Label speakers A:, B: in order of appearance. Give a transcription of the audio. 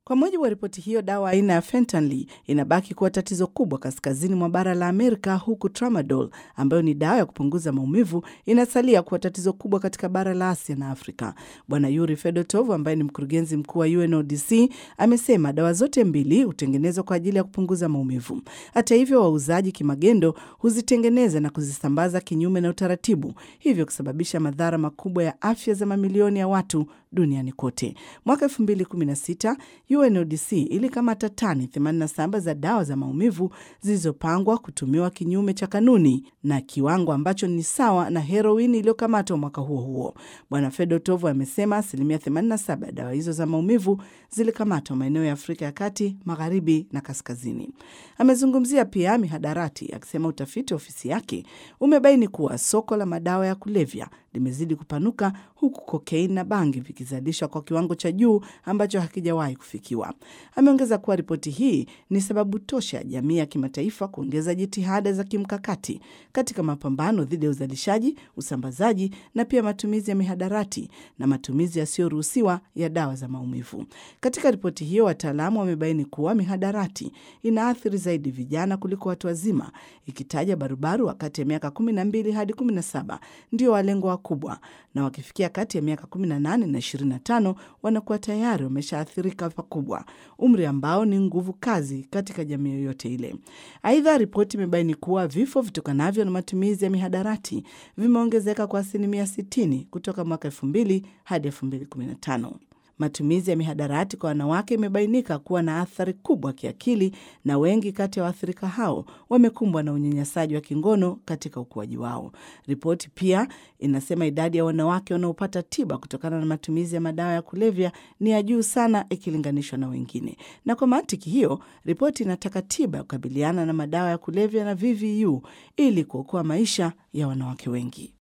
A: Kwa mujibu wa ripoti hiyo, dawa aina ya fentanyl inabaki kuwa tatizo kubwa kaskazini mwa bara la Amerika, huku tramadol ambayo ni dawa ya kupunguza maumivu inasalia kuwa tatizo kubwa katika bara la Asia na Afrika. Bwana Yuri Fedotov ambaye ni mkurugenzi mkuu wa UNODC amesema dawa zote mbili hutengenezwa kwa ajili ya kupunguza maumivu. Hata hivyo, wauzaji kimagendo huzitengeneza na kuzisambaza kinyume na utaratibu, hivyo kusababisha madhara makubwa ya afya za mamilioni ya watu duniani kote. Mwaka 2016 UNODC ilikamata tani 87 za dawa za maumivu zilizopangwa kutumiwa kinyume cha kanuni na kiwango ambacho ni sawa na heroini iliyokamatwa mwaka huo huo. Bwana Fedotov amesema asilimia 87 ya dawa hizo za maumivu zilikamatwa maeneo ya Afrika ya kati, magharibi na kaskazini. Amezungumzia pia mihadarati akisema utafiti wa ofisi yake umebaini kuwa soko la madawa ya kulevya limezidi kupanuka huku kokeini na bangi vikizalishwa kwa kiwango cha juu ambacho hakijawahi kufikiwa. Ameongeza kuwa ripoti hii ni sababu tosha ya jamii ya kimataifa kuongeza jitihada za kimkakati katika mapambano dhidi ya uzalishaji, usambazaji na pia matumizi ya mihadarati na matumizi yasiyoruhusiwa ya dawa za maumivu. Katika ripoti hiyo, wataalamu wamebaini kuwa mihadarati inaathiri zaidi vijana kuliko watu wazima, ikitaja barubaru wakati ya miaka 12 hadi 17 ndio walengwa wakubwa, na wakifikia kati ya miaka 18 na 25 wanakuwa tayari wameshaathirika pakubwa, umri ambao ni nguvu kazi katika jamii yoyote ile. Aidha, ripoti imebaini kuwa vifo vitokanavyo na matumizi ya mihadarati vimeongezeka kwa asilimia 60 kutoka mwaka 2000 hadi 2015. Matumizi ya mihadarati kwa wanawake imebainika kuwa na athari kubwa kiakili, na wengi kati ya waathirika hao wamekumbwa na unyanyasaji wa kingono katika ukuaji wao. Ripoti pia inasema idadi ya wanawake wanaopata tiba kutokana na matumizi ya madawa ya kulevya ni ya juu sana ikilinganishwa na wengine, na kwa mantiki hiyo, ripoti inataka tiba ya kukabiliana na madawa ya kulevya na VVU ili kuokoa maisha ya wanawake wengi.